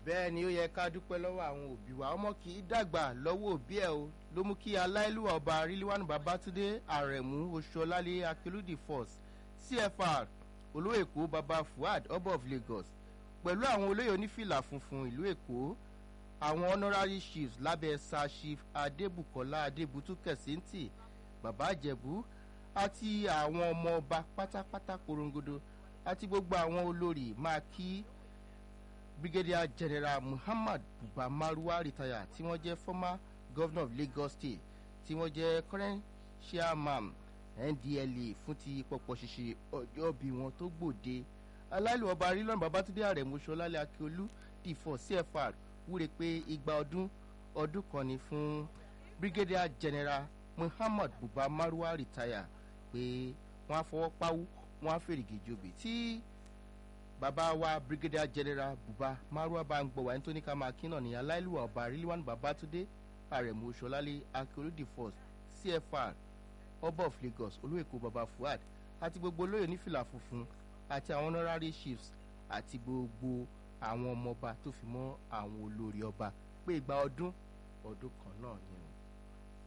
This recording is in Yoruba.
bẹ́ẹ̀ ni ó yẹ ká dúpẹ́ lọ́wọ́ àwọn òbí wa ọmọ kì í dàgbà lọ́wọ́ òbí ẹ̀ o ló mú kí aláìlúwà ọba ríliwánu babatunde àrẹ̀mú oṣuọlálé akérúdì force cfr olówó èkó baba fuad ọba of lagos pẹ̀lú àwọn olóyè onífìlà funfun ìlú èkó àwọn honorary chiefs lábẹ́ sir chief adébùkọ́lá adébútú kẹ̀síntì bàbá àjẹ̀bú àti àwọn ọmọ ọba pátápátá korongodo àti gbogbo àwọn olórí máa kí brigadier general muhammad buba maruwa retire tí wọ́n jẹ́ former governor of lagos state tí wọ́n jẹ́ current chairman ndla fún ti pọpọ ṣíṣe ọjọ́ bí wọn tó gbòde aláìlú ọba arílọ́nù babatunde àrẹ̀mú sọlálẹ̀ akíolú dìfọ̀ cfr wúre pé igba ọdún ọdún kan ni fún brigadier general muhammad buba maruwa retire pé wọ́n á fọwọ́ páwú wọ́n á fèrègè jòbè tí bàbá wa brigadier general buba maruwa bá ń gbọ́ wáyé tó ní ká máa kí náà ní aláìlúwà ọba arílíwánu babatunde àrẹ̀mú sọlálẹ̀ akíolú dìfọ̀ cfr ọba of lagos olóyèkó baba fuad àti gbogbo olóyè onífìlà funfun àti àwọn honorary chiefs àti gbogbo àwọn ọmọọba tó fi mọ́ àwọn olórí ọba pé ìgbà ọdún ọdún kan náà ni o.